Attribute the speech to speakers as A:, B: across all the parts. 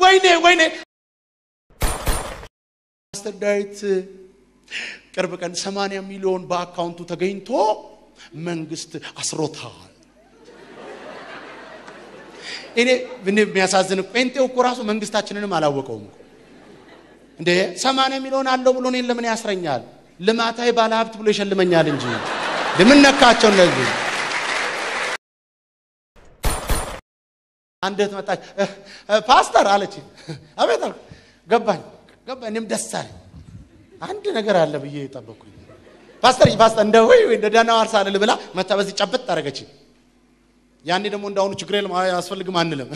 A: ወይኔ ወይኔ ፓስተር ዳዊት ቅርብ ቀን 80 ሚሊዮን በአካውንቱ ተገኝቶ መንግስት አስሮታል። እኔ እኔ የሚያሳዝን ጴንጤው እኮ ራሱ መንግስታችንንም አላወቀውም እኮ እንዴ 80 ሚሊዮን አለው ብሎ እኔን ለምን ያስረኛል? ልማታዊ ባለሀብት ብሎ ይሸልመኛል እንጂ ለምን ነካቸው እነዚህ አንድ እህት መጣች። ፓስተር አለች። አቤት አልኩ። ገባኝ ገባኝ። እኔም ደስ አለኝ። አንድ ነገር አለ ብዬ ጠበቅኩኝ። ፓስተር ፓስተር እንደ ወይ እንደ ዳና ዋርሳ አልል ብላ መታ በዚህ ጨበጥ አደረገች። ያኔ ደግሞ እንዳሁኑ ችግር የለም አያስፈልግም አንልም።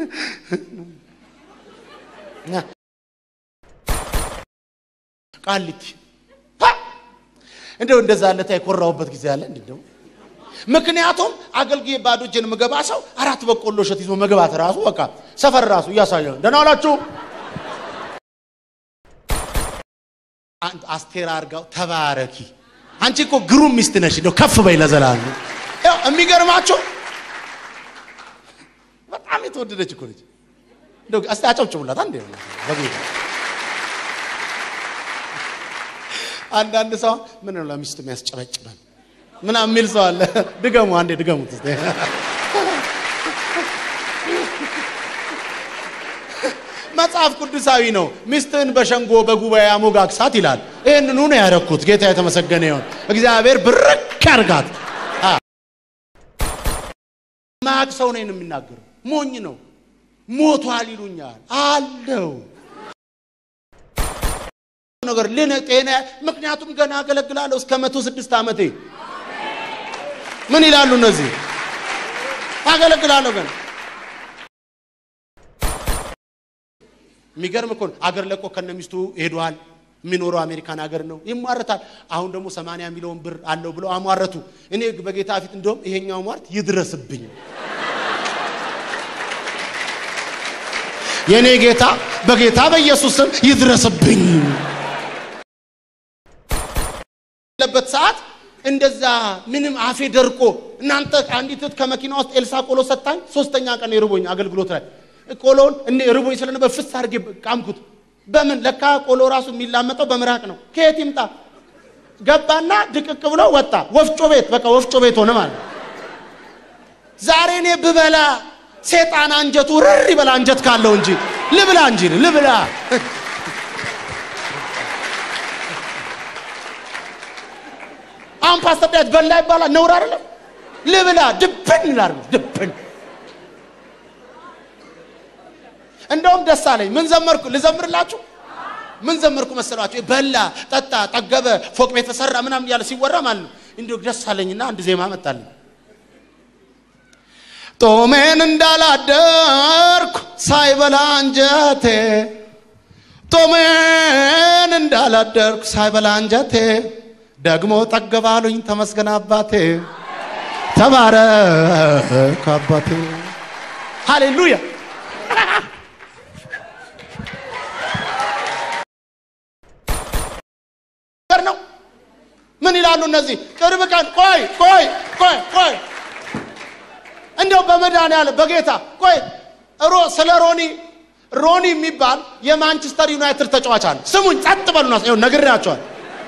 A: ቃሊቲ እንደው እንደዛ አለታ የኮራሁበት ጊዜ አለ እንደው ምክንያቱም አገልግዬ ባዶ እጄን ምገባ ሰው አራት በቆሎ እሸት ይዞ መግባት ራሱ በቃ ሰፈር ራሱ እያሳየ ደህና ዋላችሁ። አስቴር አርጋው ተባረኪ። አንቺ እኮ ግሩም ሚስት ነሽ፣ እንደው ከፍ በይ ለዘላለም። ያው የሚገርማችሁ በጣም የተወደደች እኮ ነች። እንደው እስቲ አጨብጭቡላት አንዴ በጌታ አንዳንድ ሰው ምን ነው ለሚስቱ የሚያስጨበጭበን ምናምን የሚል ሰው አለ። ድገሙ አንዴ ድገሙት እስቲ። መጽሐፍ ቅዱሳዊ ነው። ሚስትህን በሸንጎ በጉባኤ አሞጋግሳት ይላል። ይህንኑ ነው ያደረኩት። ጌታ የተመሰገነ ይሁን። እግዚአብሔር ብርክ ያርጋት። ማቅ ሰው ነው የሚናገረው። ሞኝ ነው። ሞቷል ይሉኛል አለው ነገር ልን ጤና ምክንያቱም ገና አገለግላለሁ እስከ መቶ ስድስት ዓመቴ ምን ይላሉ እነዚህ? አገለግላለሁ ገና። የሚገርም እኮ ነው። አገር ለቆ ከነ ሚስቱ ሄዷል። የሚኖረው አሜሪካን ሀገር ነው። ይሟረታል። አሁን ደግሞ 80 ሚሊዮን ብር አለው ብለው አሟረቱ። እኔ በጌታ ፊት እንደውም ይሄኛው ሟርት ይድረስብኝ። የእኔ ጌታ በጌታ በኢየሱስ ስም ይድረስብኝ ለበት ሰዓት እንደዛ ምንም አፌ ደርቆ እናንተ አንዲት እህት ከመኪና ውስጥ ኤልሳ ቆሎ ሰጣኝ። ሶስተኛ ቀን የርቦኝ አገልግሎት ላይ ቆሎውን እኔ ርቦኝ ስለነበር ፍስ አድርጌ ቃምኩት። በምን ለካ ቆሎ ራሱ የሚላመጠው በምራቅ ነው። ከየት ይምጣ? ገባና ድቅቅ ብሎ ወጣ። ወፍጮ ቤት በቃ ወፍጮ ቤት ሆነ ማለት ዛሬ እኔ ብበላ ሴጣን አንጀቱ ርር ይበላ አንጀት ካለው እንጂ ልብላ እንጂ ልብላ አሁን ፓስተር ዳዊት በላ ይባላል ነውር አይደለም። ልብላ ድብን ይላል ድብን። እንደውም ደስ አለኝ። ምን ዘመርኩ ልዘምርላችሁ? ምን ዘመርኩ መሰሏችሁ? በላ ጠጣ፣ ጠገበ፣ ፎቅ ቤት ተሰራ ምናምን እያለ ሲወራ ማለት ነው። እንዲሁ ደስ አለኝና አንድ ዜማ መጣልኝ። ጦሜን እንዳላደርኩ ሳይበላ አንጀቴ ጦሜን እንዳላደርኩ ሳይበላ አንጀቴ ደግሞ ጠገባሉኝ ተመስገን አባቴ ተባረክ አባቴ ሃሌሉያ ነው ምን ይላሉ እነዚህ ቅርብ ቀን ቆይ ቆይ ቆይ ቆይ እንደው በመድኃኒዓለም በጌታ ቆይ ሮ ስለ ሮኒ ሮኒ የሚባል የማንቸስተር ዩናይትድ ተጫዋች አለ ስሙኝ ጸጥ በሉና ነግሬያቸዋል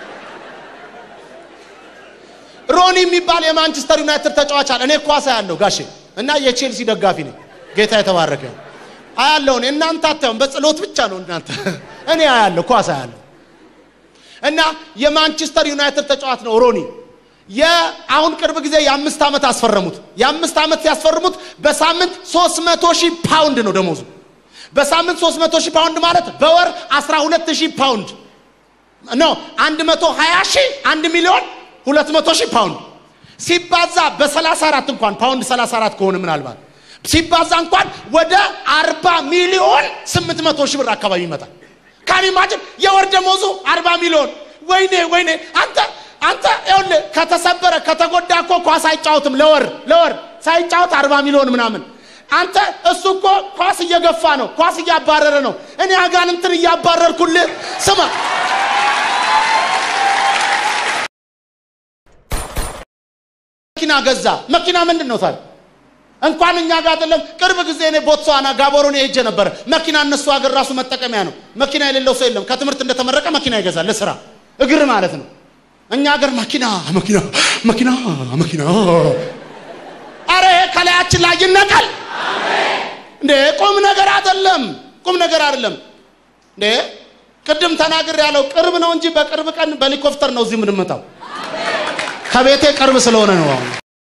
A: ሮኒ የሚባል የማንቸስተር ዩናይትድ ተጫዋች አለ። እኔ ኳስ አያለሁ ጋሼ እና የቼልሲ ደጋፊ ነኝ። ጌታ የተባረከ አያለሁ። እኔ እናንተ አታዩም፣ በጸሎት ብቻ ነው እናንተ። እኔ አያለሁ፣ ኳስ አያለሁ። እና የማንቸስተር ዩናይትድ ተጫዋች ነው ሮኒ። የአሁን ቅርብ ጊዜ የአምስት ዓመት አስፈረሙት። የአምስት ዓመት ሲያስፈርሙት በሳምንት 300 ሺህ ፓውንድ ነው ደሞዙ። በሳምንት 300 ሺህ ፓውንድ ማለት በወር 12 ሺህ ፓውንድ ነው። 120 ሺህ 1 ሚሊዮን ሁለት መቶ ሺህ ፓውንድ ሲባዛ በ34 እንኳን ፓውንድ 34 ከሆነ ምናልባት ሲባዛ እንኳን ወደ 40 ሚሊዮን 800 ሺህ ብር አካባቢ ይመጣል። ካን ኢማጅን የወር ደሞዙ 40 ሚሊዮን። ወይኔ ወይኔ! አንተ አንተ ይኸውልህ ከተሰበረ ከተጎዳ እኮ ኳስ አይጫወትም። ለወር ለወር ሳይጫወት 40 ሚሊዮን ምናምን። አንተ እሱ እኮ ኳስ እየገፋ ነው፣ ኳስ እያባረረ ነው። እኔ አጋንንትን እያባረርኩልህ ስማ መኪና ገዛ። መኪና ምንድን ነው ታዲያ? እንኳን እኛ ጋር አይደለም። ቅርብ ጊዜ እኔ ቦትስዋና ጋቦሮኔ ሄጄ ነበረ። መኪና እነሱ ሀገር ራሱ መጠቀሚያ ነው። መኪና የሌለው ሰው የለም። ከትምህርት እንደተመረቀ መኪና ይገዛል ለስራ እግር ማለት ነው። እኛ ሀገር መኪና መኪና መኪና መኪና አረ ይሄ ከላያችን ላይ ይነቀል እንዴ! ቁም ነገር አይደለም፣ ቁም ነገር አይደለም እንዴ! ቅድም ተናግር ያለው ቅርብ ነው እንጂ በቅርብ ቀን በሄሊኮፕተር ነው እዚህ የምንመጣው። ከቤቴ ቅርብ ስለሆነ ነው። አሁን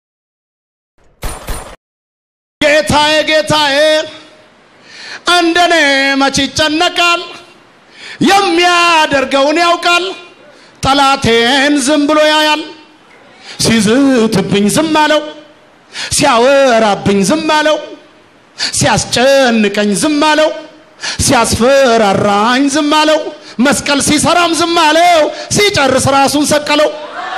A: ጌታዬ ጌታዬ እንደኔ መች ይጨነቃል? የሚያደርገውን ያውቃል። ጠላቴን ዝም ብሎ ያያል። ሲዝትብኝ ዝም አለው፣ ሲያወራብኝ ዝም አለው፣ ሲያስጨንቀኝ ዝም አለው፣ ሲያስፈራራኝ ዝም አለው፣ መስቀል ሲሰራም ዝም አለው፣ ሲጨርስ ራሱን ሰቀለው።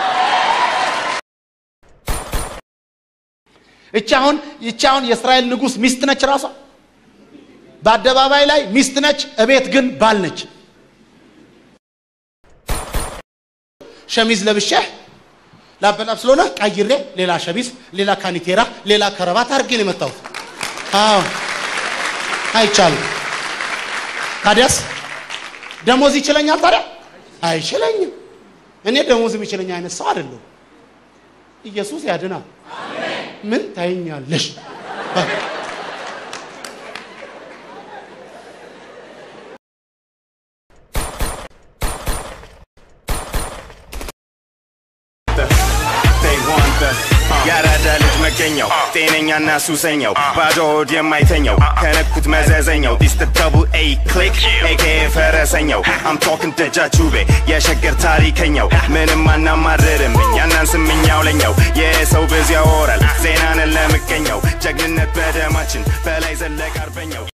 A: እቺ አሁን ይቺ አሁን የእስራኤል ንጉሥ ሚስት ነች። ራሷ በአደባባይ ላይ ሚስት ነች፣ እቤት ግን ባል ነች። ሸሚዝ ለብሼ ላበላብ ስለሆነ ቀይሬ ሌላ ሸሚዝ፣ ሌላ ካኒቴራ፣ ሌላ ከረባት አድርጌ ነው የመጣሁት። አዎ አይቻልም። ታዲያስ ደሞዝ ይችለኛል? ታዲያ አይችለኝም። እኔ ደሞዝ የሚችለኝ አይነት ሰው አይደለሁም። ኢየሱስ ያድናል። ምን ታይኛለሽ?
B: ያራዳ ልጅ መገኘው ጤነኛና ሱሰኛው ባዶ ሆድ የማይተኛው ከነኩት መዘዘኛው ዲስ ደ ደብል ኤ ክሊክ ኤኬ ፈረሰኛው አም ቶክን ደጃቹቤ የሸገር ታሪከኛው ምንም አናማርርም እኛናን ስምኛው ለኛው የሰው ብዙ ያወራል ዜናንን ለምቀኛው ጀግንነት በደማችን በላይ ዘለቅ አርበኛው